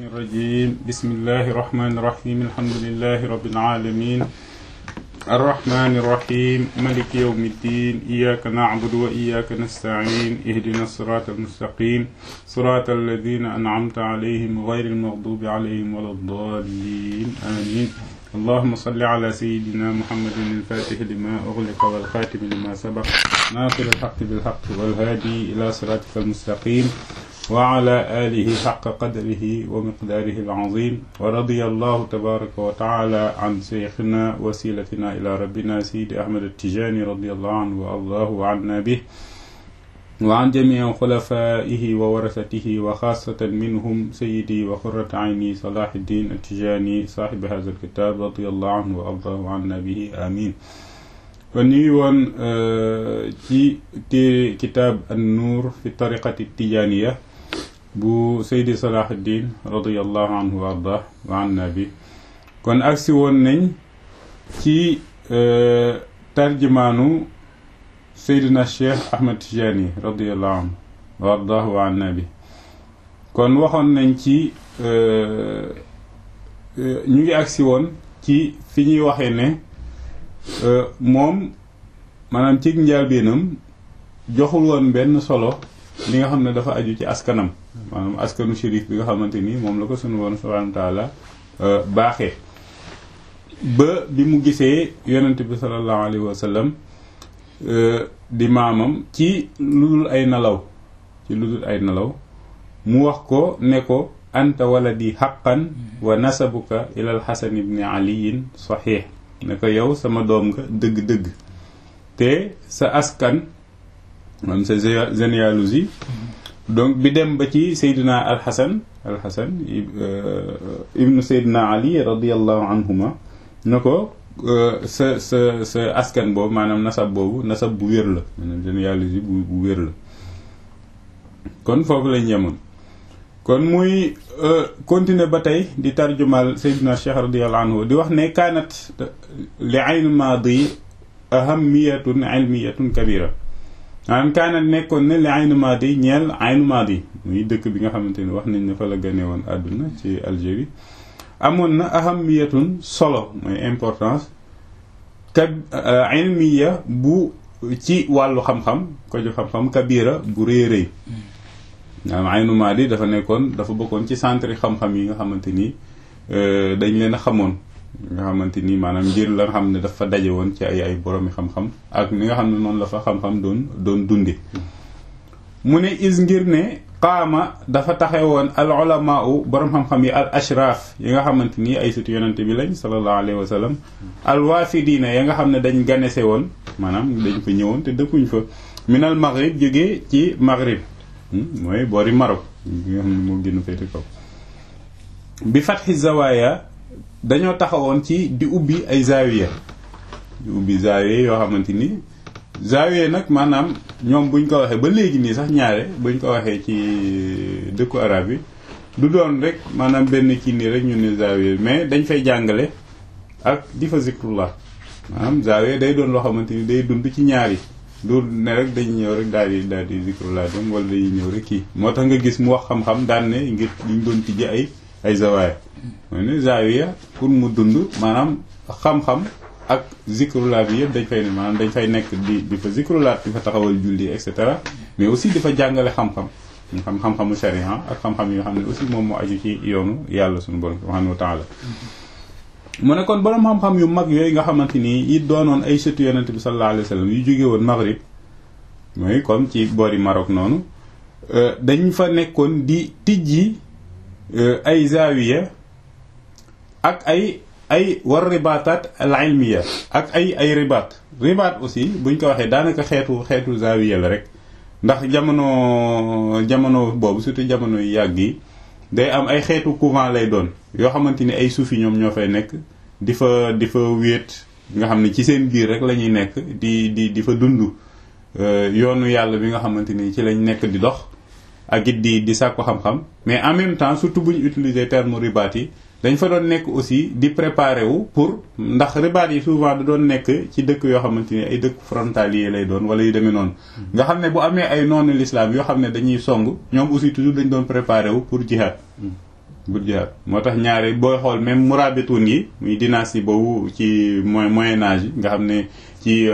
الرجيم بسم الله الرحمن الرحيم الحمد لله رب العالمين الرحمن الرحيم ملك يوم الدين إياك نعبد وإياك نستعين اهدنا الصراط المستقيم صراط الذين أنعمت عليهم غير المغضوب عليهم ولا الضالين آمين اللهم صل على سيدنا محمد الفاتح لما أغلق والخاتم لما سبق ناصر الحق بالحق والهادي إلى صراطك المستقيم وعلى آله حق قدره ومقداره العظيم ورضي الله تبارك وتعالى عن شيخنا وسيلتنا إلى ربنا سيد أحمد التجاني رضي الله عنه والله عنا به وعن جميع خلفائه وورثته وخاصة منهم سيدي وقرة عيني صلاح الدين التجاني صاحب هذا الكتاب رضي الله عنه والله عنا به آمين kon ñu ngi woon ci téere kitaab an nuur fi tariqati tijaniya bu Seydi Salahuddin radiallahu anhu wa ardah wa anna bi kon agsi woon nañ ci tarjumaanu Seydina Cheikh Ahmed Tijani radiallahu anhu wa ardah wa anna bi kon waxoon nañ ci ñu ngi agsi woon ci fi ñuy waxee ne moom maanaam ci njëlbéenam joxul woon benn solo li nga xam ne dafa aju ci askanam maanaam askanu shérif bi nga xamante ni moom la ko sunu woon subhanahu wa taala baaxee ba bi mu gisee yonent bi sallallahu alayhi wa sallam di maamam ci lu dul ay nelaw ci lu dul ay nelaw mu wax ko ne ko anta waladi haqqan wa nasabuka ilal hasan ibni aliyin sahih ne ko yow sama doom nga dëgg-dëgg te sa askan man sa généalogie donc bi dem ba ci Seydina Alxasan Alxasan ibnu Seydina Ali radiallahu anhuma ne ko sa sa sa askan boobu maanaam nasab boobu nasab bu wér la maanaam généalogie bu bu wér la kon foofu lañ yemoon kon muy continuer ba tey di tarjumal Seydina Cheikh radiallahu anhu di wax ne kaanat li aynu maadi ahamiyatun ilmiyatun kabira maanaam kaanat nekkoon ne li aynu maadi ñeel aynu maadi muy dëkk bi nga xamante ni wax nañ ne fa la gane woon àdduna ci Algérie amoon na ahamiyatun solo mooy importance ka ilmiya bu ci wàllu xam-xam ko ju xam-xam kabira bu rëy rëy maanaam aynu maadi dafa nekkoon dafa bokkoon ci centre xam-xam yi nga xamante ni dañ leen a xamoon nga xamante ni maanaam ngir la nga xam ne dafa daje woon ci ay ay boroomi xam-xam ak ni nga xam ne noonu la fa xam-xam doon doon dundi mu ne is ngir ne qaama dafa taxe woon al ulamaa u boroom xam-xam yi al ashraaf yi nga xamante ni ay sëtu yonante bi lañ sallallahu alayhi wa sallam al waafidiina ya nga xam ne dañ ganese woon maanaam dañ fa ñëwoon te dëkkuñ fa minal maghrib jógee ci maghrib mooy boori Maroc yi nga xam ne moo gën a féete kaw bi fatxi zawaaya dañoo taxawoon ci di ubbi ay zaawiya di ubbi zaawiya yoo xamante ni zaawiya nag maanaam ñoom buñ ko waxee ba léegi nii sax ñaare buñ ko waxee ci dëkku arab yi du doon rek maanaam benn kii nii rek ñu ne zaawiya mais dañ fay jàngale ak di fa zikrullah maanaam zaawiya day doon loo xamante ni day dund ci ñaari du ne rek dañu ñëw rek daal di daal di zikrullah dem wala dañuy ñëw rek kii moo tax nga gis mu wax xam-xam daan ne ngir liñ doon tijji ay ay zawaaya mooy ne zaawiya pour mu dund maanaam xam-xam ak zikrullah bi yëpp dañ fay ne maanaam dañ fay nekk di di fa zikrullah di fa taxawal julli et cetera mais aussi di fa jàngale xam-xam xam xam-xamu sharia ak xam-xam yoo xam ne aussi moom moo aju ci yoonu yàlla suñu borom subhanahu wa taala mu ne kon borom xam-xam yu mag yooyu nga xamante ni yi doonoon ay sëtu yonent bi sallallahu alayhi wa sallam yu jóge woon Maghrib mooy comme ci boori Maroc noonu dañ fa nekkoon di tijji ay zaawiya ak ay ay war ribaataat al ilmiya ak ay ay ribaat ribaat aussi buñ ko waxee daanaka xeetu xeetu zaawiya la rek ndax jamono jamono boobu surtout jamono yu yàgg yi day am ay xeetu couvent lay doon yoo xamante ni ay suufi ñoom ñoo fay nekk di fa di fa wéet nga xam ne ci seen biir rek la ñuy nekk di di di fa dund yoonu yàlla bi nga xamante ni ci lañ nekk di dox ak it di di sàkku xam-xam mais en même temps surtout bu ñu utiliser terme ribaat yi dañ fa doon nekk aussi di préparer wu pour ndax ribaat yi souvent da doon nekk ci dëkk yoo xamante ni ay dëkk frontalier lay doon wala yu demee noonu nga xam ne bu amee ay noonu l'islam yoo xam ne dañuy song ñoom aussi toujours dañ doon préparer wu pour jihad bu jihaad moo tax ñaare booy xool même murabitun yi muy dynastie boobu ci moyen moyen âge yi nga xam ne ci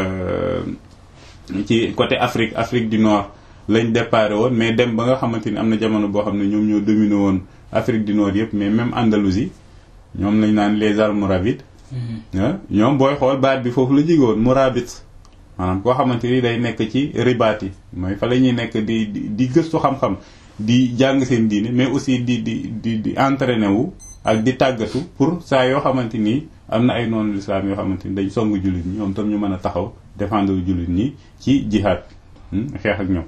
ci côté Afrique Afrique du Nord lañ déparé woon mais dem ba nga xamante ni am na jamono boo xam ne ñoom ñoo dominé woon Afrique du Nord yëpp mais même Andalousie ñoom lañ naan les almoravides ñoom booy xool baat bi foofu la jóge woon murabit maanaam koo xamante ni day nekk ci ribaat yi mooy fa la ñuy nekk di di gëstu xam-xam di jàng seen diine mais aussi di di di di entraîné wu ak di tàggatu pour saa yoo xamante ni am na ay noonu lislaam yoo xamante ni dañ song jullit ñi ñoom tam ñu mën a taxaw défendre jullit ñi ci jihaad xeex ak ñoom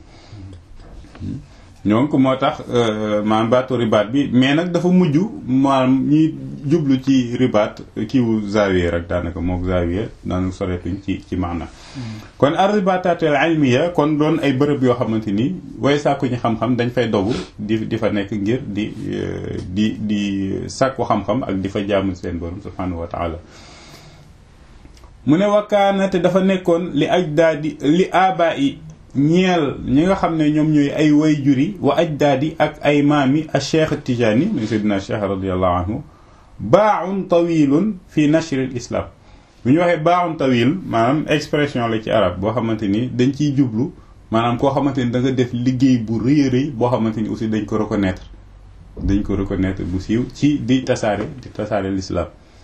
donc moo tax maanaam baatu ribaat bi mais nag dafa mujj maanaam ñi jublu ci ribaat kiiwu zawiya rek daanaka mook zawiya daanaka soreetuñ ci ci maana kon ar ribaatatul ilmiya kon doon ay bërëb yoo xamante ni way sàkku ñi xam-xam dañ fay dogu di di fa nekk ngir di di di sàkku xam-xam ak di fa jaamu seen borom subhanahu wa taala mu ne wakkaana te dafa nekkoon li ajdaadi li abaa yi ñeel ñi nga xam ne ñoom ñooy ay way juri wa ajdaadi ak ay maami a cheikh tijaani muy seydina cheikh radiallahu anhu baaun tawilun fi nashr al islam bu ñu waxee baaun tawil maanaam expression la ci arab boo xamante ni dañ ciy jublu maanaam koo xamante ni da nga def liggéey bu rëy a rëy boo xamante ni aussi dañ ko reconnaître dañ ko reconnaître bu siiw ci di tasaare di tasaare l'islam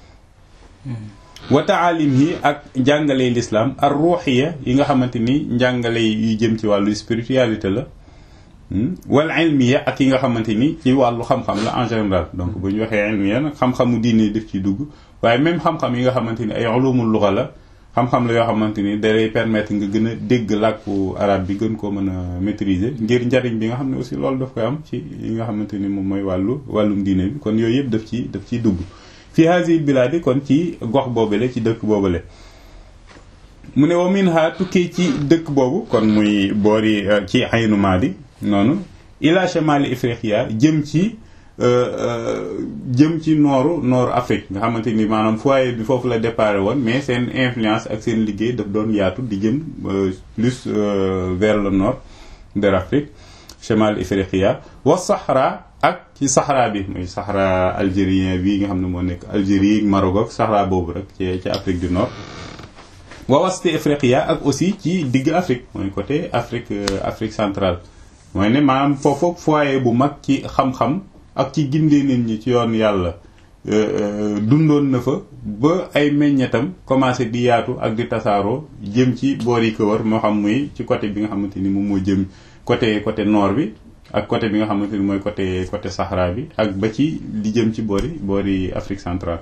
wa taalim yi ak njàngale l'islam ar ruuxiya yi nga xamante ni njàngale yu jëm ci wàllu spiritualité la wal ilmiya ak yi nga xamante ni ci wàllu xam-xam la en général donc bu ñu waxee ilmiya nag xam-xamu diine def ci dugg waaye même xam-xam yi nga xamante ni ay ulumul luga la xam-xam la yoo xamante ni da lay permettre nga gën a dégg làkku arab bi gën koo mën a maîtriser ngir njariñ bi nga xam ne aussi loolu daf koy am ci yi nga xamante ni moom mooy wàllu wàllum diine bi kon yooyu yëpp daf ci daf ciy dugg fi hasil biladi kon ci gox boobale ci dëkk boobale mu ne wa min ha tukkee ci dëkk boobu kon muy boori ci aynu maadi noonu ila shemali ifriqiya jëm ci jëm ci nooru nooru Afrique nga xamante ni maanaam foyer bi foofu la déparé woon mais seen influence ak seen liggéey daf doon yaatu di jëm plus vers le nord de l'Afrique chemal ifriqiya wa sahra ak ci sahra bi muy sahra algérien bi nga xam ne moo nekk Algérie Maroc ak sahra boobu rek ci ci Afrique du Nord wa wasti ifriqiya ak aussi ci digg Afrique mooy côté Afrique Afrique centrale mooy ne maanaam foofu foyer bu mag ci xam-xam ak ci gindee nit ñi ci yoon yàlla dundoon na fa ba ay meññetam commencé di yaatu ak di tasaaroo jëm ci boor yi ko wër moo xam muy ci côté bi nga xamante ni moom moo jëm côté côté nord bi ak côté bi nga xamante ni mooy côté côté Sahara bi ak ba ci li jëm ci boori boori Afrique centrale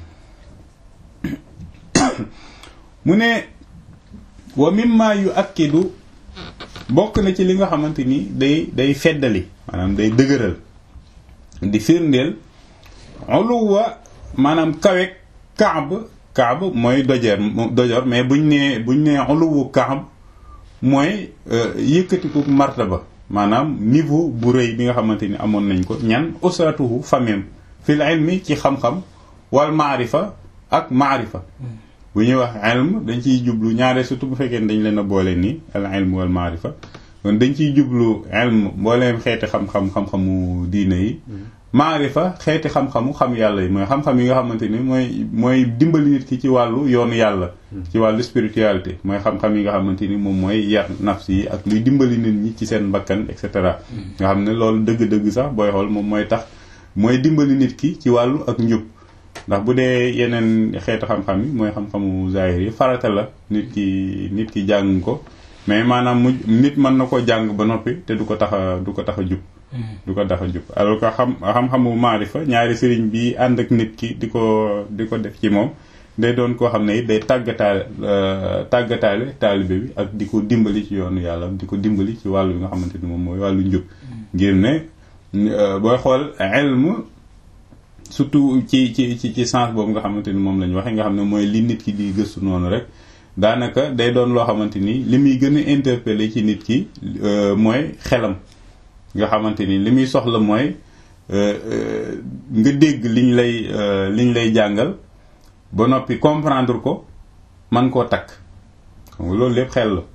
mu ne wa mimma yu akkidu bokk na ci li nga xamante ni day day feddali maanaam day dëgëral di firndeel uluwa maanaam kawek kaab kaab mooy dojeer dojor mais buñ nee buñ nee uluwu kaab mooy yëkkatiku martaba maanaam niveau bu rëy bi nga xamante ni amoon nañ ko ñan usratuhu famem fil ilmi ci xam-xam wal maarifa ak maarifa bu ñuy wax ilm dañ ciy jublu ñaare surtout bu fekkee dañ leen a boole nii al ilm wal maarifa kon dañ ciy jublu ilm mbooleem xeeti xam-xam xam-xamu diine yi maarifa xeeti xam-xamu xam yàlla yi mooy xam-xam yi nga xamante ni mooy mooy dimbali nit ki ci wàllu yoonu yàlla ci wàllu spiritualité mooy xam-xam yi nga xamante ni moom mooy yar nafs yi ak luy dimbali nit ñi ci seen mbakkan et cetera nga xam ne loolu dëgg-dëgg sax booy xool moom mooy tax mooy dimbali nit ki ci wàllu ak njub ndax bu dee yeneen xeetu xam-xam yi mooy xam-xamu zahir yi farata la nit ki nit ki jàng ko mais maanaam mu nit mën na ko jàng ba noppi te du ko tax a du ko tax a jub du ko tax a jub alors que xam xam-xamu maarifa ñaari sëriñ bi ànd ak nit ki di ko di ko def ci moom day doon koo xam ne it day tàggataale tàggataale taalibe bi ak di ko dimbali ci yoonu yàlla di ko dimbali ci wàllu bi nga xamante ni moom mooy wàllu njub ngir ne booy xool ilm surtout ci ci ci ci sens boobu nga xamante ni moom la ñu waxee nga xam ne mooy li nit ki di gëstu noonu rek daanaka day doon loo xamante ni li muy gën a interpeller ci nit ki mooy xelam nga xamante ni li muy soxla mooy nga dégg liñ lay liñ lay jàngal ba noppi comprendre ko man koo takk xam nga loolu lépp xel la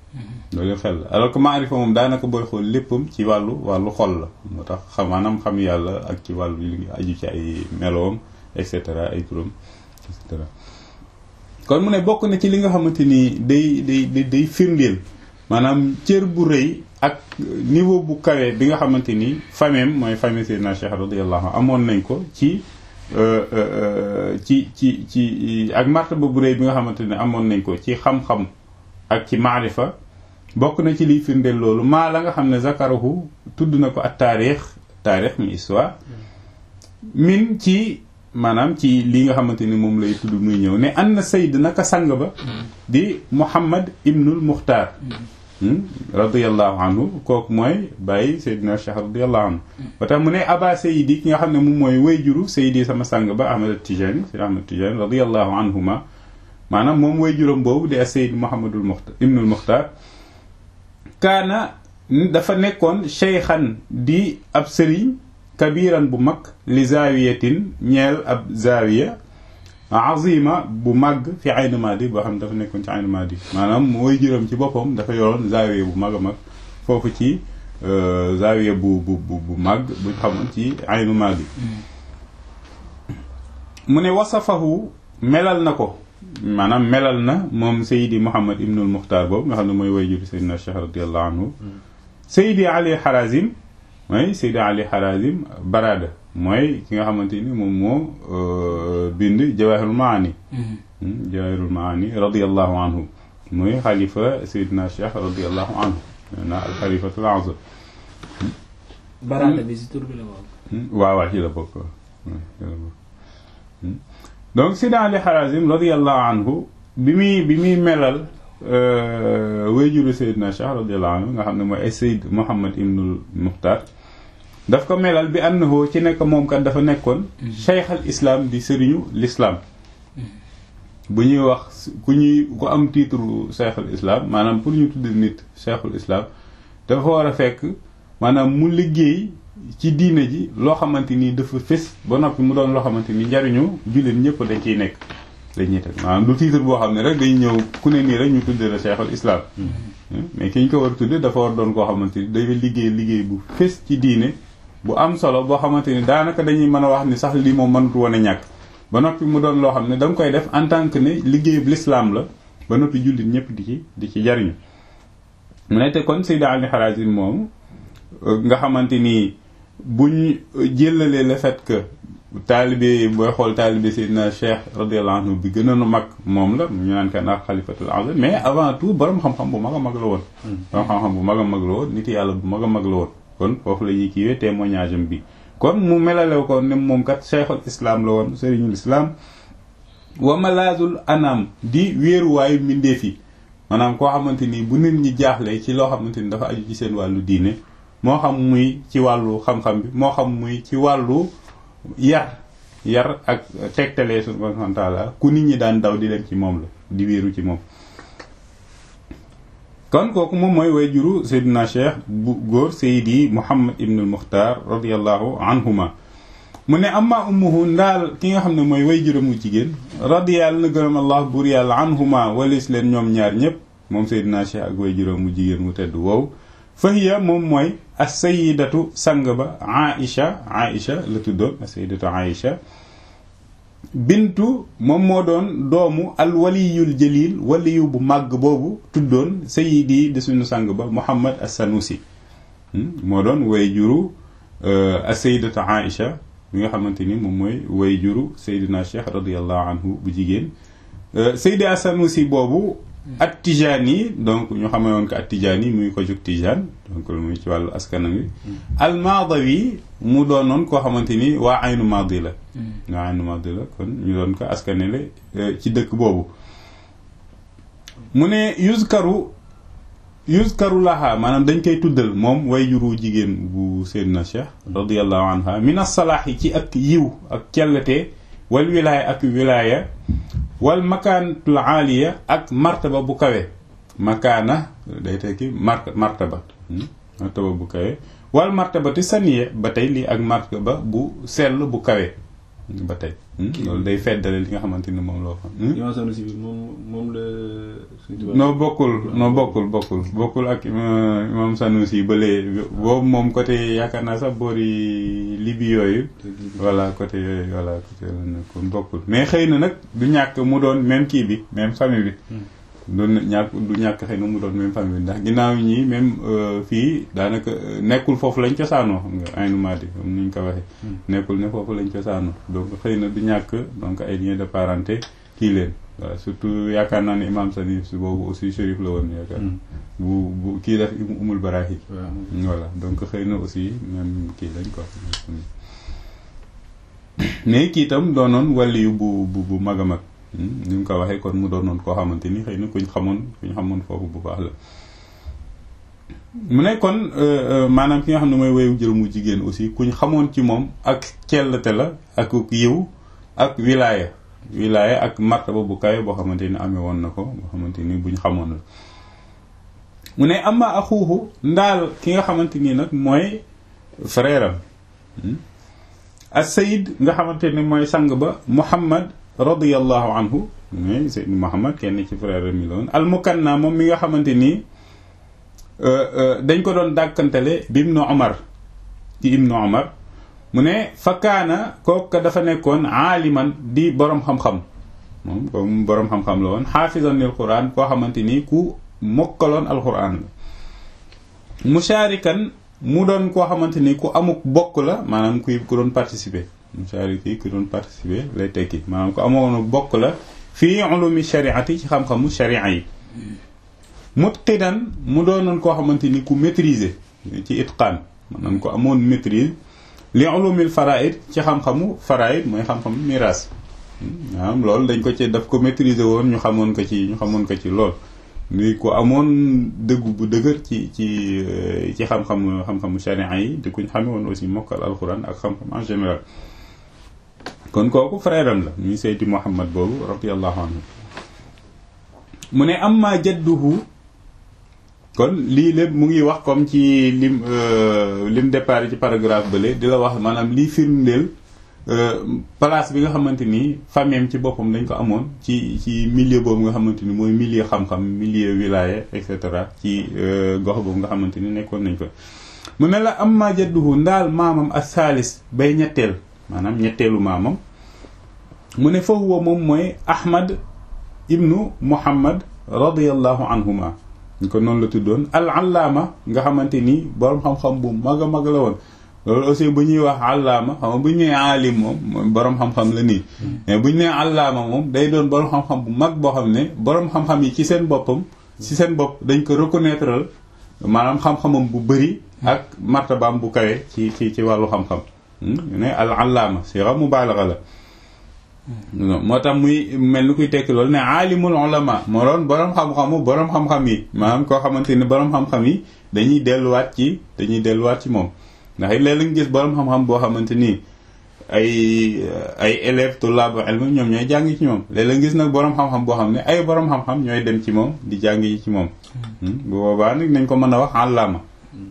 loolu xel la alors que maarifa moom daanaka booy xool léppam ci wàllu wàllu xol la moo tax xam maanaam xam yàlla ak ci wàllu li aju ci ay meloom et cetera ay turam et cetera kon mu ne bokk na ci li nga xamante ni day day day firndeel maanaam cër bu rëy ak niveau bu kawe bi nga xamante ni fameem mooy famille Seydina Cheikh radiyallahu anhu amoon nañ ko ci ci ci ci ak martaba bu rëy bi nga xamante ne amoon nañ ko ci xam-xam ak ci maarifa bokk na ci liy firndeel loolu maa la nga xam ne zakarahu tudd na ko ak taarix taarix mi histoire min ci maanaam ci li nga xamante ni moom lay tudd muy ñëw ne an na sayd naka sang ba di Muhammad ibnul Muxtaar radiallahu anhu kooku mooy bàyyi Seydina Cheikh radiallahu anhu ba tax mu ne aba sayidi ki nga xam ne moom mooy way juru sayidi sama sang ba Ahmad Tijani Seydi Ahmad Tijani radiallahu anhuma maanaam moom way juram boobu di a Seyd Muhammadul Muxtaar ibnul Muxtaar kaana dafa nekkoon cheykhan di ab sëriñ kabiran bu mag li zaawiyatin ñeel ab zaawiya azima bu màgg fi aynu maadi boo xam ne dafa nekkoon ci aynu maadi maanaam mooy jërëm ci boppam dafa yoroon zaawiya bu mag a mag foofu ci zaawiya bu bu bu bu màgg buñ xamoon ci aynu maadi mu ne wasafahu melal na ko maanaam melal na moom Seydi Mouhammad Ibnul Muxtaar boobu nga xam ne mooy way juru Seydina Cheikh radiallahu anhu Seydi Ali Harazim mooy Seydi Ali Harazim Barada mooy ki nga xamante ni moom moo bind Jawahirul Maani Jawahirul Maani radiallahu anhu mooy xalifa Seydina Cheikh radiallahu anhu na al xalifatul azam Barada bi si tur bi la bokk waaw waaw ci la bokk donc Seydi Ali Harazim radiallahu anhu bi muy bi muy melal wayjuru Seydina Cheikh radiallahu anhu nga xam ne mooy ay Seyd Muhammad ibnul Muxtaar daf ko melal bi annahu ci nekk moom kat dafa nekkoon cheikh al islam di sëriñu l'islam bu ñuy wax ku ñuy ku am titre cheikh al islam maanaam pour ñu tudd nit cheikhul islam dafa war a fekk maanaam mu liggéey ci diine ji loo xamante ni dafa fés ba noppi mu doon loo xamante ni njariñu jullit ñëpp dañ ciy nekk dañuy teg maanaam du titre boo xam ne rek day ñëw ku ne nii rek ñu tuddee la cheikhul islam mais ki ñu ko war a tudde dafa war doon koo xamante ni day liggéey liggéey bu fés ci diine bu am solo boo xamante ni daanaka dañuy mën a wax ni sax lii moom mënut woon a ñàkk ba noppi mu doon loo xam ne da nga koy def en tant que ne liggéeyub l'islam la ba noppi jullit ñëpp di ci di ci jariñu mu ne te kon Seydi Ali Harazim moom nga xamante ni buñ jëlalee le fait que taalibe booy xool taalibe Seydina Cheikh radiyallahu anhu bi gënoon a mag moom la ñu naan kan ak xalifatul azam mais avant tout borom xam-xam bu mag a mag la woon borom xam-xam bu mag a mag la woon nit yàlla bu mag a mag la woon kon foofu la ñuy kiiwee témoignage am bi kon mu melalew ko ne moom kat cheikhul islam la woon sëriñul islam wa malazul anam di wéeruwaayu mbindeef yi maanaam koo xamante ni bu nit ñi jaaxle ci loo xamante ni dafa aju ci seen wàllu diine moo xam muy ci wàllu xam-xam bi moo xam muy ci wàllu yar yar ak tegtalee subhanahu wa taala ku nit ñi daan daw di dem ci moom la di wéeru ci moom kon kooku moom mooy way juru Seydina Cheikh bu góor Seydi Muhammad ibnul Muxtaar radiallahu anhuma mu ne amma ummuhu ndaal ki nga xam ne mooy way juramu jigéen radiyallahu na gërëm allah buur yàlla anhuma walis leen ñoom ñaar ñépp moom Seydina Cheikh ak way juramu jigéen mu tedd wow fahiya moom mooy as sayidatu sang ba Aïcha Aïcha la tuddoon as sayidatu Aïcha bintu moom moo doon doomu al waliyul jalil waliyu bu màgg boobu tuddoon sayidi di suñu sang ba Muhammad as-Sanusi moo doon way juru as-sayyidatu Aïcha bi nga xamante ni moom mooy way juru Seydina Cheikh radiyallahu anhu bu jigéen Seydi as-Sanusi boobu at Tijani donc ñu xamee woon ko at Tijani muy ko jóg Tijan donc lu muy ci wàllu askanam wi al-Maadawi mu doonoon koo xamante ni waa aynu Maadi la waa aynu Maadi la kon ñu doon ko askanele ci dëkk boobu mu ne yuzkaru yuzkaru laha maanaam dañ koy tuddal moom way juru jigéen bu Seydina Cheikh radiyallahu anha min as-salaahi ci ak yiw ak cellate wal wilaaya ak wilaaya wal makaanatul aaliya ak martaba bu kawe makaana day tekki mar martaba martaba bu kawe wal martabati saniya ba tey lii ak martaba bu sell bu kawe ba tey loolu day feddale li nga xamante ni moom loo xam Imam Sanusi bi moom moom la non bokkul non bokkul bokkul bokkul ak imam Sanusi ba léegi boobu moom côté yaakaar naa sax boori libi yooyu voilà côté yooyu voilà côté la nekkoon bokkul mais xëy na nag du ñàkk mu doon même kii bi même famille bi du ñàkk du ñàkk xëy na mu doon même famille bi ndax ginnaaw ñi même fii daanaka nekkul foofu lañ cosaanoo xam nga aynu maadi comme ni ñu ko waxee nekkul ne foofu lañ cosaanoo donc xëy na du ñàkk donc ay lien de parenté kii leen voilà surtout yaakaar naa ne imam Sanif si boobu aussi shérif la woon yaakaar bu bu kii def umul barahi voilà donc xëy na aussi même kii lañ ko mais kii itam doonoon wàlli yu bu bu bu mag a mag ni mu ko waxee kon mu doonoon koo xamante ni xëy na kuñ xamoon kuñ xamoon foofu bu baax la mu ne kon maanaam ki nga xam ne mooy woyu jër mu jigéen aussi kuñ xamoon ci moom ak cellte la ak yiw ak wilaaya wilaaya ak martaba bu kawe boo xamante ni amee woon na ko boo xamante ni buñ xamoon la mu ne amma axuuxu ndaal ki nga xamante nii nag mooy frère am as sayid nga xamante ni mooy sang ba muhammad radiyallahu anhu mais Seydou Muhammad kenn ci frère mi la woon almukanna moom mi nga xamante nii dañ ko doon dàkkantale bi ibnu Omar ci ibnu Omar mu ne fakkaana kooku dafa nekkoon aaliman di borom xam-xam moom comme borom xam-xam la woon xaafizan lil quran koo xamante ni ku mokkaloon alquran la mushaarikan mu doon koo xamante ni ku amuk bokk la maanaam kuy ku doon participer mushariki ku doon participer lay tekki maanaam ko amoon bokk la fii ulumi shariati ci xam-xamu sharia yi mutqidan mu doonoon koo xamante ni ku maîtriser ci itqaan maanaam ko amoon maîtrise li ulumil faraid ci xam-xamu faraid mooy xam-xamu miraas maanaam loolu dañ ko ci daf ko maîtriser woon ñu xamoon ko ci ñu xamoon ko ci lool ni ku amoon dëggu bu dëgër ci ci ci xam-xam xam-xamu sharia yi di kuñ xame woon aussi mokkal alquran ak xam-xam en général kon kooku frère am la muy Seydi Muhammad boobu radiyallahu anhu mu ne amma jadduhu kon lii lépp mu ngi wax comme ci lim lim départ ci paragraphe bële di la wax maanaam lii firndeel place bi nga xamante ni famille ci boppam dañ ko amoon ci ci milieu boobu nga xamante ni mooy milieu xam-xam milieu wilaya et cetera ci gox boobu nga xamante ni nekkoon nañ ko mu ne la amma jadduhu ndaal maamam ak saalis bay ñetteel maanaam ñetteelu maamam mu ne foofu wa moom mooy ahmad ibnu muhammad radiallahu anhuma ñu ko noonu la tuddoon al allaama nga xamante ni boroom xam-xam bu mag a mag la woon loolu aussi bu ñuy wax allaama xam nga bu ñu nee aalim moom boroom xam-xam la nii mais bu ñu nee allaama moom day doon boroom xam-xam bu mag boo xam ne boroom xam-xam yi ci seen boppam ci seen bopp dañ ko reconnaître maanaam xam-xamam bu bëri ak martabaam bu kawe ci ci ci wàllu xam-xam ne al allaama sixa mubaalaxa la moo tax muy mel ni kuy tekki loolu ne aalimul ulama moo doon boroom xam-xamu boroom xam-xam yi maanaam koo xamante ni boroom xam-xam yi dañuy delluwaat ci dañuy delluwaat ci moom ndax it léeg-léeg nga gis boroom xam-xam boo xamante ni ay ay élèves tullaabu ilm ñoom ñooy jàng ci moom léeg-léeg gis nag boroom xam-xam boo xam ne ay boroom xam-xam ñooy dem ci moom di jàng yi ci moom bu boobaa nag nañ ko mën a wax allaama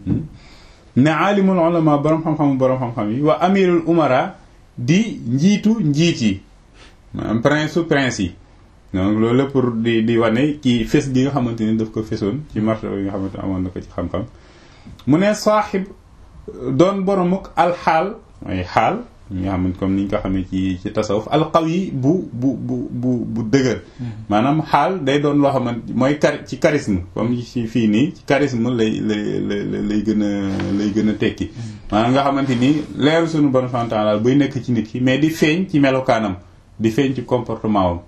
ne aalimul ulama boroom xam-xamu boroom xam-xam yi wa amirul umara di njiitu njiit yi maanaam prince su prince yi donc loolu la pour di di wane ci fes gi nga xamante ni daf ko fesoon ci martaba yi nga xamante ne amoon na ko ci xam-xam mu ne saaxib doon boromuk alxaal mooy xaal ñi nga xamante comme ni ñu ko xamee ci ci tasawuf alqawi bu bu bu bu bu dëgër maanaam xaal day doon loo xamante mooy kar ci charisme comme ci fii nii ci charisme lay lay lay lay gën a lay gën a tekki maanaam nga xamante ni leeru suñu borom subhanahu wa ta'ala buy nekk ci nit ki mais di feeñ ci melokaanam di feeñ ci comportement wam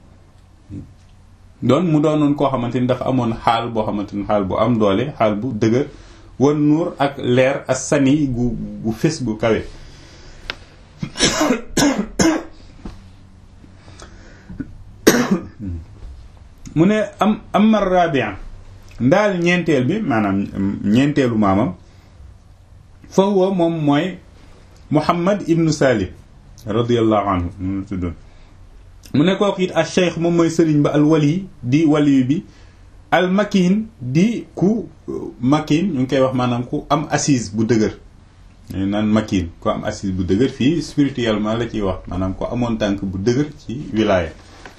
doon mu doonoon koo xamante ni dafa amoon xaal boo xamante ni xaal bu am doole xaal bu dëgër wan nuur ak leer ak sani gu gu fés gu kawe mu ne am amma rabia ndaal ñeenteel bi maanaam ñeenteelu maamam fa huwa moom mooy muhammad ibnu salim radiallahu anhu mu tuddoon mu ne kooku it al cheikh moom mooy sëriñ ba al wali di waliyu bi al makin di ku makin ñu ngi koy wax maanaam ku am assise bu dëgër ñu naan makin ko am assise bu dëgër fii spirituellement la ciy wax maanaam ko amoon tànk bu dëgër ci wilaaya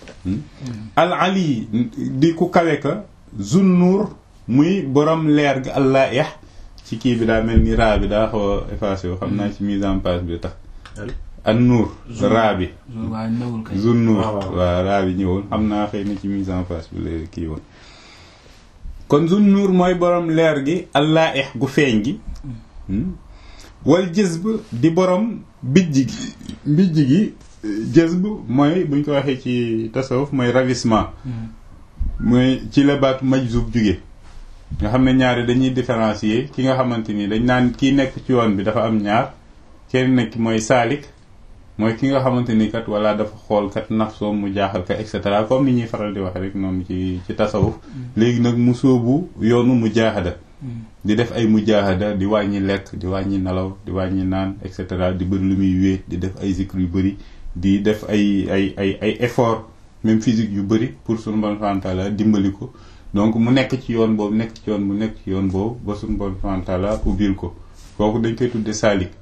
al ali di ku kawe ka zunnuur muy borom leer ga allah yax ci kii bi daa mel ni raa bi daa xaw a effacé wu xam naa ci mise en place bi tax an nuur raa bi waaw newul kay zunnuur waaw, waaw. waaw raa bi ñëwul xam naa xëy na ci mise en place bi la kii woon kon zunnuur mooy borom leer gi allah yax gu feeñ gi wal jëzb di borom bijj gi bijj gi jëzb mooy buñ ko waxee ci tasawuf mooy ravissement mooy ci la baatu majzub jóge nga xam ne ñaari dañuy différencier ki nga xamante ni dañ naan kii nekk ci yoon bi dafa am ñaar kenn nekk mooy saalik mooy ki nga xamante ni kat wala dafa xool kat nafsoom mu jaaxal ka et cetera comme ni ñuy faral di wax rek noonu ci ci tasawuf léegi nag mu sóobu yoonu mu jaahada di def ay mujaahada di wàññi lekk di wàññi nelaw di wàññi naan et cetera di bëri lu muy wéet di def ay zikr yu bëri di def ay ay ay ay effort même physique yu bëri pour suñu bon fantala dimbali ko donc mu nekk ci yoon boobu nekk ci yoon mu nekk ci yoon boobu ba suñu bon fantala ubbil ko kooku dañ koy tudde saalik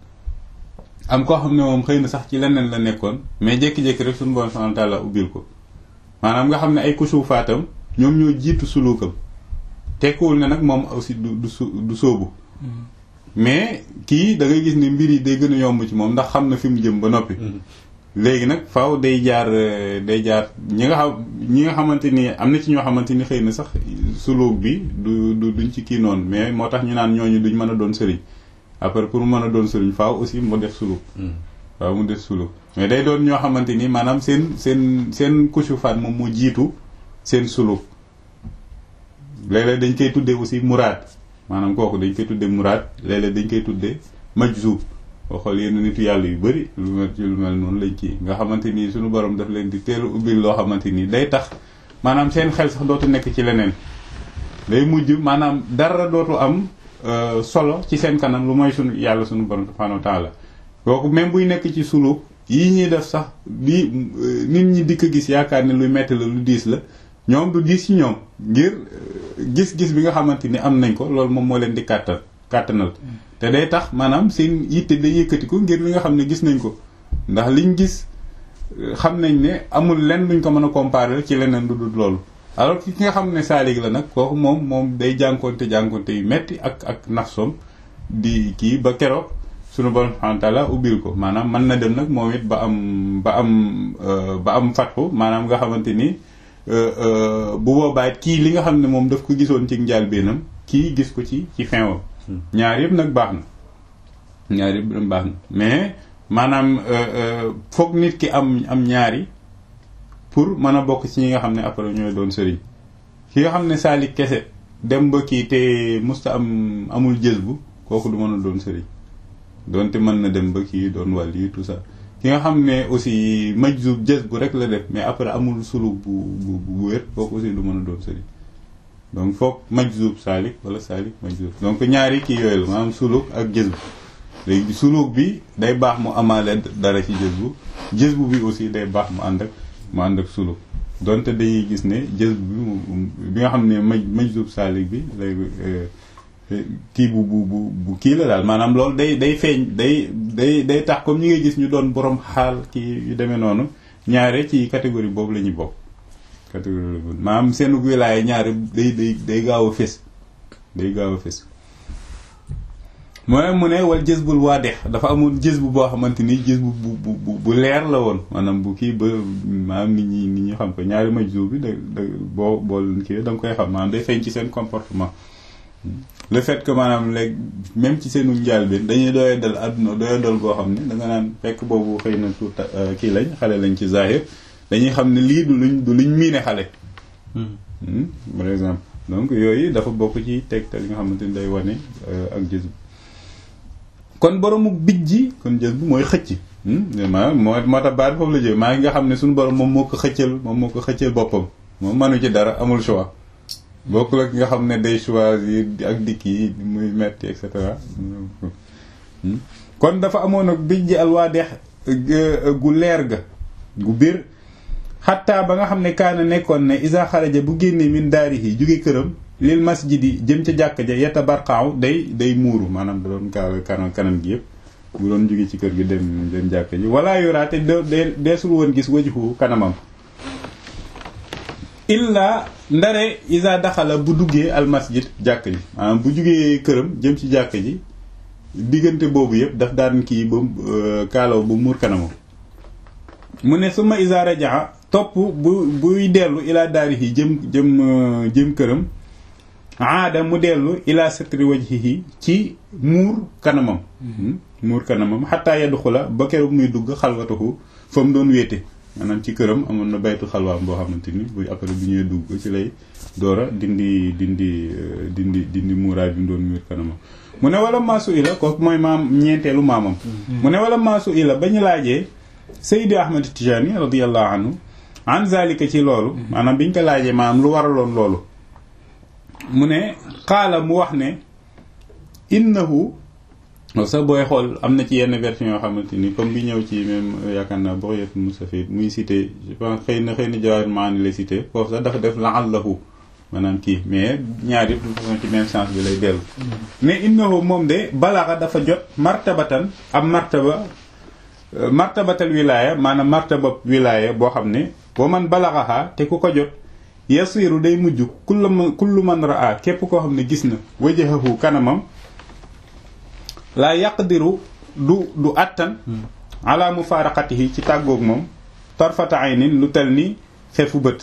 am koo xam ne moom xëy na sax ci leneen la nekkoon mais jékki-jékki rek suñu bon fantala ubbil ko maanaam nga xam ne ay kusuufaatam ñoom ñoo jiitu suluukam tekkuwul ne nag moom aussi du du su du sóobu mais kii da ngay gis ne mbir yi day gën a yomb ci moom ndax xam na fi mu jëm ba noppi léegi nag faaw day jaar euh, day jaar ñi nga xam ñi nga xamante ni am na ci ñoo xamante ni xëy na sax suluk bi du du duñ ci kii noonu mais moo tax ñu naan ñooñu duñ mën a doon sëriñ après pour mën a doon sëriñ faaw aussi mu def suluk waaw mu def suluk mais day doon ñoo xamante ni maanaam seen seen seen kusufaat moom moo jiitu seen suluk léeg-léeg dañ koy tuddee aussi muraad maanaam kooku dañ koy tuddee muraad léeg-léeg dañ koy tuddee majzub boo xool yenn nitu yàlla yu bëri lu mel ci lu mel noonu lañ ci nga xamante ni suñu borom daf leen di teel a ubbil loo xamante ni day tax maanaam seen xel sax dootu nekk ci leneen day mujj maanaam dara dootu am euh, solo ci seen kanam lu mooy suñu yàlla suñu borom subhanahu wa taala kooku même buy nekk ci suluk yii ñuy def sax di nit ñi dikk gis yaakaar ne luy metti la lu diis la ñoom du diis ci ñoom ngir gis-gis bi nga xamante ni am nañ ko loolu moom moo leen di kàttan kàttanal te day tax maanaam seen yitte day yëkkatiku ngir li nga xam ne gis nañ ko ndax liñ gis xam nañ ne amul lenn luñ ko mën a comparer ci leneen lu dul loolu alors ki nga xam ne saalig la nag kooku moom moom day jànkonte jànkonte yu metti ak ak nafsom di kii ba keroog sunu borom subhanahu wa taala ubbil ko maanaam mën na dem nag moom it ba am ba am ba am fatxu maanaam nga xamante ni bu boobaa kii li nga xam ne moom daf ko gisoon ci njàlbéenam kii gis ko ci ci fin wam ñaar yëpp nag baax na ñaar yëpp nag baax na mais maanaam foog nit ki am am ñaari pour mën a bokk ci ñi nga xam ne après ñooy doon sëriñ ki nga xam ne saalik kese dem ba kii te musta am amul jës bu kooku du mën a doon sëriñ doonte mën na dem ba kii doon wàll yi tout ça ki nga xam ne aussi majzub jës bu rek la def mais après amul suluk bu bu bu wér kooku aussi du mën a doon sëriñ donc foog majzub saalik wala saalik majzub donc ñaari kii yooyu la maanaam suluk ak jës bu léegi suluk bi day baax mu amaale dara ci jës bu jës bu bi aussi day baax mu ànd ak mu ànd ak suluk donte dañuy gis ne jës bu bi nga xam ne maj majzub saalik bi lay kii bu bu bu bu kii la daal maanaam loolu day day feeñ day day day tax comme ñi ngay gis ñu doon borom xaal kii yu demee noonu ñaare ci catégorie boobu la ñuy bokk catégorie la maanaam seen wilaaya ñaare day day day gaaw a fés day gaaw a fés mooy mu ne wal jës bul waa dex dafa amul jës bu boo xamante ni jës bu bu bu bu leer la woon maanaam bu kii ba maanaam nit ñi nit ñi xam ko ñaari majzub bi da da boo boo kii da nga koy xam maanaam day feeñ ci seen comportement le fait que maanaam léegi même ci seenu njaal bi dañuy doyee dal àdduna doyee dal goo xam ne da nga naan fekk boobu xëy na tuuta kii lañ xale lañ ci zahir dañuy xam ne lii du luñ du luñ miine xale par exemple donc yooyu dafa bokk ci tegtal yi nga xamante ni day wane ak jës bu kon boroomu bijji kon jës bu mooy xëcc maanaam moo moo tax baat foofu la jël maa ngi nga xam ne suñu borom moom moo ko xëccal moom moo ko xëccal boppam moom manu ci dara amul choix bokkul ak nga xam ne day choisir ak dikk yi muy metti et cetera kon dafa amoon ak bijji alwaadex gu leer ga gu biir xataa ba nga xam ne kaana nekkoon ne isa xaraja bu génnee min daarihi jóge këram lil masjidi jëm ca jàkk ja yetta barqaaw day day muuru maanaam da doon kaawe kanam kanam gi yëpp bu doon jóge ci kër gi dem dem jàkka ji wala yoraa te de deesul woon gis wajhu kanamam illa ndare isa daxala bu duggee al masjid jàkk ji maanaam bu jugee këram jëm ci jàkk ji diggante boobu yëpp daf daan kii ba kaalaw bu muur kanamam mu ne suma isa rajaa topp bu buy dellu ila daarihi jëm jëm jëm këram aada mu dellu ila satri wajhihi ci muur kanamam muur kanamam xataa yadxula ba keroog muy dugg xalwatahu fa mu doon wéete maanaam ci këram amoon na baytu xalwaam boo xamante ni buy après bu ñëwee dugg ci lay doora dindi dindi dindi dindi muuraay bi mu doon muur kanamam mu ne wala maasu ila kooku mooy maam ñeenteelu maamam mu ne wala maasu ila ba ñu laajee Seydi Ahmed Tijani radiallahu anhu an zalika ci loolu maanaam biñ ko laajee maanaam lu waraloon loolu mu ne xaala mu wax ne innahu sax booy xool am na ci yenn version yoo xamante ni comme bi ñëw ci même yaakaar naa Bugyatul Mustafid muy cité je pense xëy na xëy na Jawaahir Maani la cité foofu sax dafa def la'allahu maanaam kii mais ñaar yëpp de façon ci même sens bi lay dellu ne innahu moom de balaxa dafa jot martabatan am martaba martabatal wilaaya maanaam martaba wilaaya boo xam ne boo man balaxaxaa te ku ko jot yasiru day mujj kullu man kullu man raa képp koo xam ne gis na wajahahu kanamam laa yaqdiru du du attan ala mufaaraqatihi ci tàggoog moom tarfata aynin lu tel ni xefu bët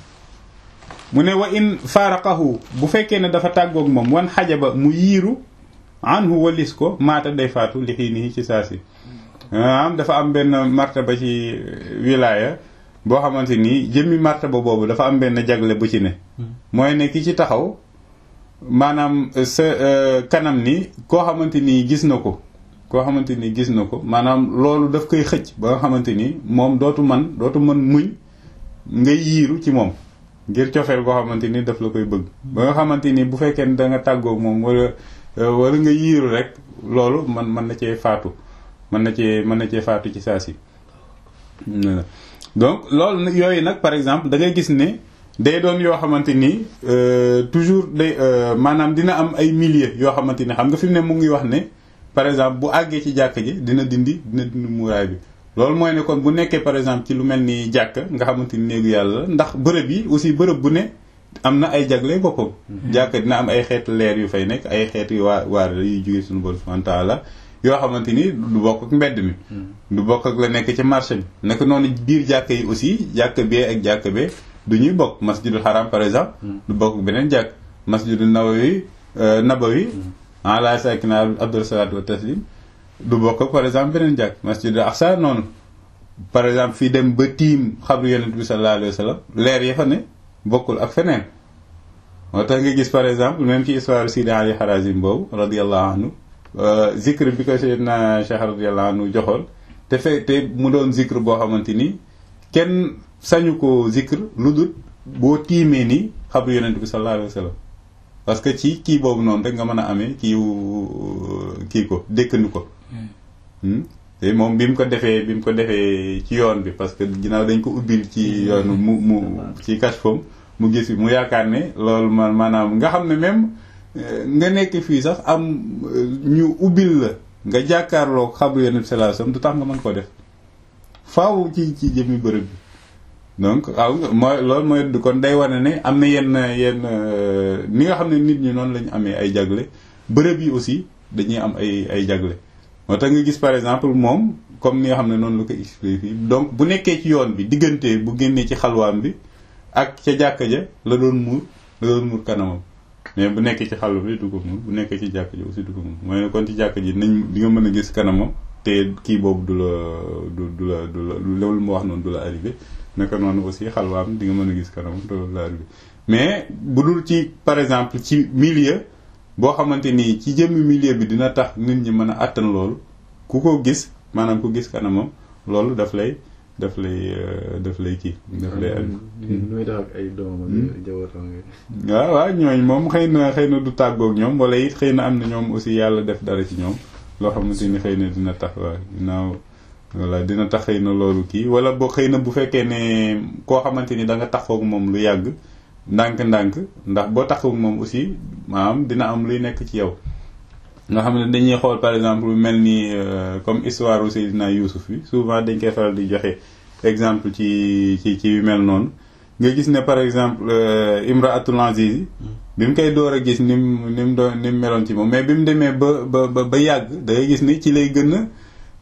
mu ne wa in faaraqahu bu fekkee ne dafa tàggoog moom wan xajaba mu yiiru anhu walis ko maata day faatu li xiinihi ci saa si am dafa am benn martaba ci wilaaya boo xamante ni jëmmi martaba boobu dafa am benn jagle bu ci ne mooy ne ki ci taxaw maanaam sa kanam ni koo xamante ni gis na ko koo xamante ni gis na ko maanaam loolu daf koy xëcc ba nga xamante ni moom dootu man dootu mën muñ nga yiiru ci moom ngir cofeel koo xamante ni daf la koy bëgg ba nga xamante ni bu fekkee ne da nga tàggoog moom wala wala nga yiiru rek loolu man mën na cee faatu mën na cee mën na cee faatu ci saa si donc loolu nag yooyu nag par exemple da ngay gis ne day doon yoo xamante ni toujours day maanaam dina am ay milliers yoo xamante ni xam nga fi mu ne mu ngi wax ne par exemple bu àggee ci jàkk ji dina dindi dina dindi muuraay bi loolu mooy ne kon bu nekkee par exemple ci lu mel ni jàkk nga xamante ni néegu yàlla ndax bërëb yi aussi bërëb bu ne am na ay jagle boppam jàkk dina am ay xeetu leer yu fay nekk ay xeetu waa waar yuy jóge suñu borom subhanahu wa ta'ala yoo xamante ni du bokk ak mbedd mi du bokk ak la nekk ci marché bi naka noonu biir jàkk yi aussi jàkk bee ak jàkk bee du ñuy bokk masjidul haram par exemple du bokk ak beneen jàkk masjidul nawawi nabawi ala sakina abdul salatu wa taslim du bokk ak par exemple beneen jàkk masjidul aqsa noonu par exemple fii dem ba tiim xabru yonent bi sallallahu alayhi wa sallam leer ya fa ne bokkul ak feneen moo tax nga gis par exemple même ci histoire Sidi Ali Harazim boobu radiyallahu anhu zikr bi ko Seydina Cheikh radiyallahu anhu joxoon te fe te mu doon zikr boo xamante ni kenn sañu ko zikr lu dul boo tiimee ni xabru yonent bi sallallahu alayhi wa sallam parce que ci kii boobu noonu rek nga mën a amee kii kii ko dékkandi ko te moom bi mu ko defee bi mu ko defee ci yoon bi parce que ginnaaw dañ ko ubbil ci yoonu mu mu ci kashfam mu gis bi mu yaakaar ne loolu man maanaam nga xam ne même nga nekk fii sax am ñu ubbil la nga jàkkaarloo xabru yonent bi sallallahu alayhi wasallam du tax nga mën koo def faaw ci ci jëmmi bërëb bi donc waaw mooy loolu mooy kon day wane ne am na yenn yenn ni nga xam ne nit ñi noonu la ñu amee ay jagle bërëb yi aussi dañuy am ay ay jagle moo tax nga gis par exemple moom comme ni nga xam ne noonu la ko expliqué fii donc bu nekkee ci yoon bi diggante bu génnee ci xalwaam bi ak ca jàkka ja la doon muur la doon muur kanamam mais bu nekkee ci xalwa bi du ko muur bu nekkee ci jàkka ja aussi du ko muur mooy kon ci jàkka ji nañ di nga mën a gis kanamam te kii boobu du la du du la du la loolu mu wax noonu du la arrivé naka noonu aussi xalwaam di nga mën a gis kanamam te loolu la arrivé mais bu dul ci par exemple ci milieu boo xamante ni ci jëmmi milieu bi dina tax nit ñi mën a àttan loolu ku ko gis maanaam ku gis kanamam loolu daf lay daf lay daf lay kii daf lay muy def ak ay doomam ak jawwatam waaw waaw ñooñ moom xëy na xëy na du tàggoog ñoom wala it xëy na am na ñoom aussi yàlla def dara ci ñoom loo xamante ni xëy na dina tax waaw ginnaaw voilà dina tax xëy na loolu kii wala boo xëy na bu fekkee ne koo xamante ni da nga taxawoog moom lu yàgg ndànk-ndànk ndax boo taxawoog moom aussi maanaam dina am luy nekk ci yow nga xam ne dañuy xool par exemple mel ni comme histoire u Seydina Youssouf bi souvent dañ koy faral di joxe exemple ci ci ci yu mel noonu nga gis ne par exemple Imraatul Aziz bi mu koy door a gis ni mu ni mu doon ni mu meloon ci moom mais bi mu demee ba ba ba yàgg da ngay gis ni ci lay gën a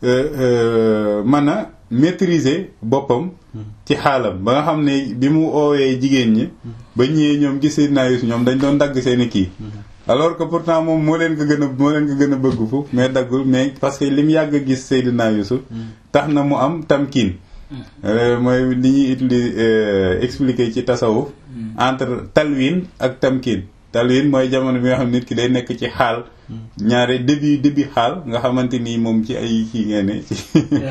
mën a maîtriser boppam ci xaalam ba nga xam ne bi mu oowee jigéen ñi ba ñëwee ñoom gis Seydina Yuusuf ñoom dañ doon dagg seeni kii alors que pourtant moom moo leen ko gën a moo leen ko gën a bëgg foofu mais daggul mais parce que li mu yàgg a gis Seydina Yuusuf tax na mu am tamkiin mooy li ñuy utiliser expliquer ci tasawuf entre talwin ak tamkiin talwin mooy jamono bi nga xam nit ki day nekk ci xaal ñaare début début xaal nga xamante ni moom ci ay kii ngeen ne ci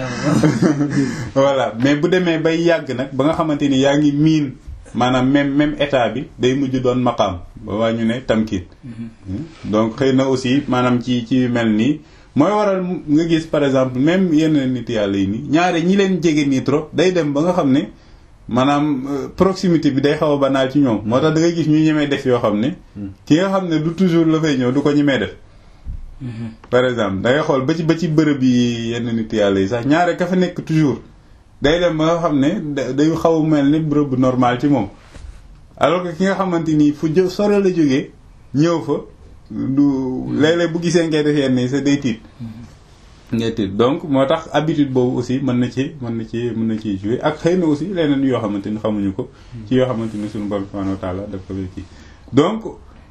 voilà mais bu demee bay yàgg nag ba nga xamante ni yaa ngi miin maanaam même même état bi day mujj doon maqaam ba waa ñu ne tamkiin donc xëy na aussi maanaam ci ci mel nii mooy waral nga gis par exemple même yenn nit yàlla yi nii ñaare ñi leen jege nii trop day dem ba nga xam ne maanaam proximité bi day xaw a banaal ci ñoom moo tax da ngay gis ñu ñemee def yoo xam ne ki nga xam ne du toujours la fay ñëw du ko ñemee def par exemple da ngay xool ba ci ba ci bërëb yi yenn nit yàlla yi sax ñaare ka fa nekk toujours day dem ba nga xam ne day xaw a mel ni bërëb bu normal ci moom alors que ki nga xamante nii fu jë sore la jógee ñëw fa du léeg-léeg bu gisee ngay def yenn yi sa day tiit ngay tiit donc moo tax habitude boobu aussi mën na ci mën na ci mën na ciy jouer ak xëy na aussi leneen yoo xamante ni xamuñu ko ci yoo xamante ni suñu borom subhanahu wa taala daf ko kii donc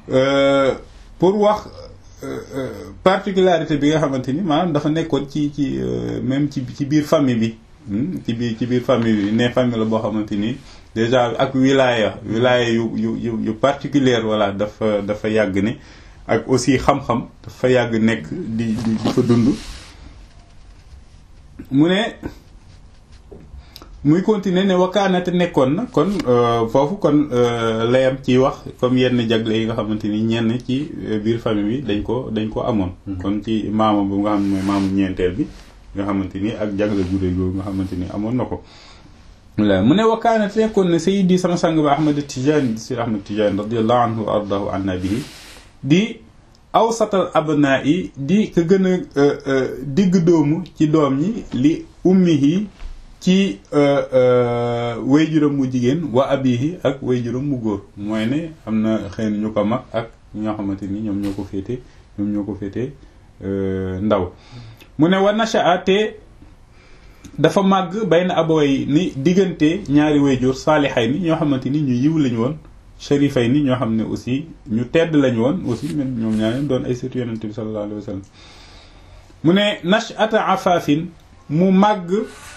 pour wax particularité bi nga xamante ni maanaam dafa nekkoon ci ci même ci ci biir famille bi ci biir ci biir famille bi ne famille la boo xamante ni déjà ak wilaya wilaya yu yu yu yu particulière voilà dafa dafa yàgg ne ak aussi xam-xam dafa yàgg nekk di di di fa dund mu ne muy continuer ne wakaanate nekkoon na kon foofu kon layam ci wax comme yenn jagle yi nga xamante ni ñenn ci biir famille bi dañ ko dañ ko amoon kon ci maama bu nga xam ne mooy maamu ñeenteel bi nga xamante ni ak jagle gudé googu nga xamante ni amoon na ko la mu ne wakaanate nekkoon na sayidi sama sang ba ahmad tijani si ahmad tijani radiallahu anhu wa ardahu an nabihi di awsatal abnaa yi di ka gën a digg doomu ci doom ñi li ummihi ci wayjuram mu jigéen wa abihi ak wayjuram mu góor mooy ne am na xëy na ñu ko mag ak ñoo xamante ni ñoom ñoo ko féete ñoom ñoo ko féete ndaw mu ne wa nasha'a te dafa màgg bayna abaway ni diggante ñaari wayjur saalixay ni ñoo xamante ni ñu yiw lañu woon sharifay ni ñoo xam ne aussi ñu tedd lañu woon aussi même ñoom ñaareen doon ay sëtu yonente bi sallallahu alayhi wa sallam mu ne nash'ata afaafin mu màgg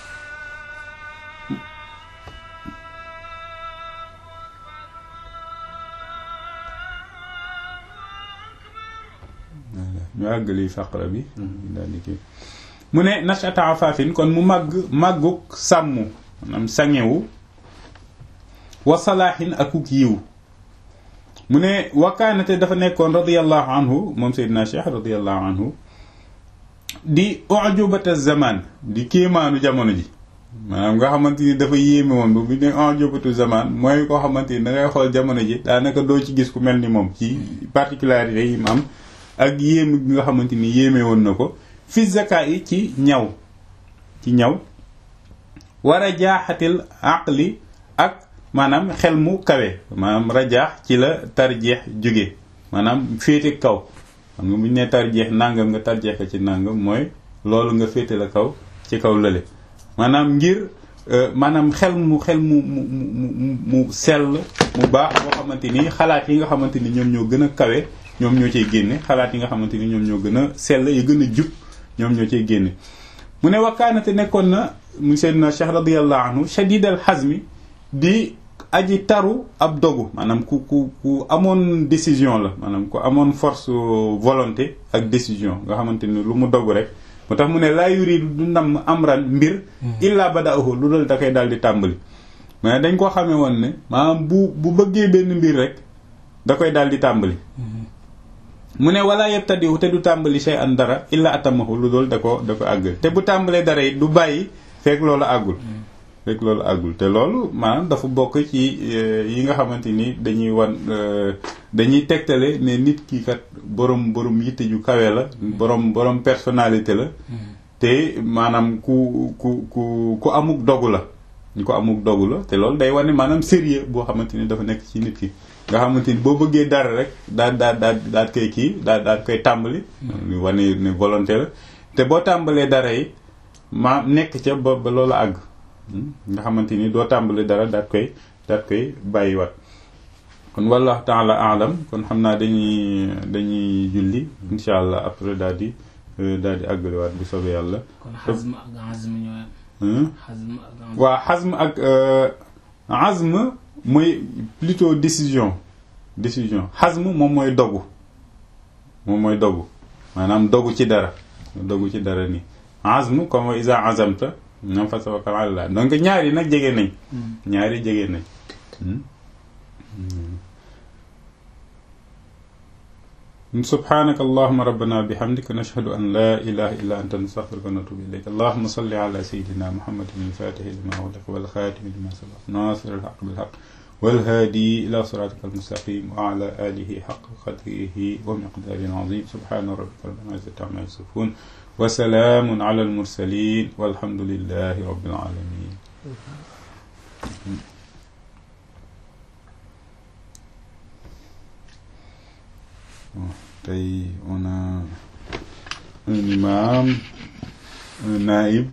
ñu àggali faqra bi daal di kii mu ne nash'ata afaafin kon mu màgg màgguk sàmm maanaam sangewu wa salaahin akuk yiw mu ne wakaanate dafa nekkoon radiallahu anhu moom Seydina Cheikh radiallahu anhu di ujubata zaman di kéemaanu jamono ji maanaam nga xamante ni dafa yéeme woon ba bu ne ujubatu zaman mooy koo xamante ni da ngay xool jamono ji daanaka doo ci gis ku mel ni moom ci particularité yi mu am ak yéeme gi nga xamante ni yéeme woon na ko fi zaka yi ci ñaw ci ñaw war a jaaxatil aqli ak maanaam xel mu kawe maanaam rajaax ci la tarjeex jóge maanaam féete kaw xam nga bu ñu nee tarjeex nangam nga tarjeex ko ci nangam mooy loolu nga féete la kaw ci kaw lële maanaam ngir maanaam xel mu xel mu mu mu mu sell mu baax boo xamante ni xalaat yi nga xamante ni ñoom ñoo gën a kawe ñoom ñoo cay génne xalaat yi nga xamante ni ñoom ñoo gën a sell yu gën a jub ñoom ñoo cay génne mu ne wakkaanate nekkoon na mu seydna Cheikh radiyallahu anhu shadid al hazmi di aji taru ab dogu maanaam ku ku ku amoon décision la maanaam ku amoon force volonté ak décision nga xamante ni lu mu dogu rek moo tax mu ne laa yuridu du nam amran mbir illa bada'ahu lu dul da koy daal di tàmbali mais dañ ko xamee woon ne maanaam bu bu bëggee benn mbir rek da koy daal di tàmbali mu ne wala yebtadiwu te du tàmbali shay'an dara illa atamahu lu dul da ko da ko àggal te bu tàmbalee dara it du bàyyi fekk loolu àggul rek loolu àggul te loolu maanaam dafa bokk ci yi nga xamante ni dañuy wan dañuy tegtale ne nit ki kat borom borom yitte ju kawe la borom borom personnalité la te maanaam ku ku ku ku amuk dogu la ñu ko amuk dogu la te loolu day wane maanaam sérieux boo xamante ni dafa nekk ci nit ki nga xamante ni boo bëggee dara rek daal daal daal daal koy kii daal daal koy tàmbali ñu wane ne volonté la te boo tàmbalee dara yi ma nekk ca ba ba loolu àgg nga xamante ni doo tàmbali dara daal koy daal koy bàyyiwaat kon wallahu taala alam kon xam naa dañuy dañuy julli insha allah après daal di daal di àggaliwaat bu soobee yàlla kon xasm ak azm ñoo xasm ak waa xasm ak azm mooy plutôt décision décision xasm moom mooy dogu moom mooy dogu maanaam dogu ci dara dogu ci dara nii azm comme isa azamta nam fa tawakkal ala Allah donc ñaari nag jege nañ ñaari jege nañ subhanaka allahuma rabbana bihamdika nashhadu an la ilaha illa anta nastaghfiruka wa natubu ilayk allahuma salli ala sayidina muhammadin alfatihi lima ughliqa wal khatimi lima sabaq nasir alhaq bilhaq والهادي إلى صراطك المستقيم وعلى آله حق قدره ومقداره العظيم سبحان ربك رب العزة عما يصفون وسلام على المرسلين والحمد لله رب العالمين tey on a un imam un naïb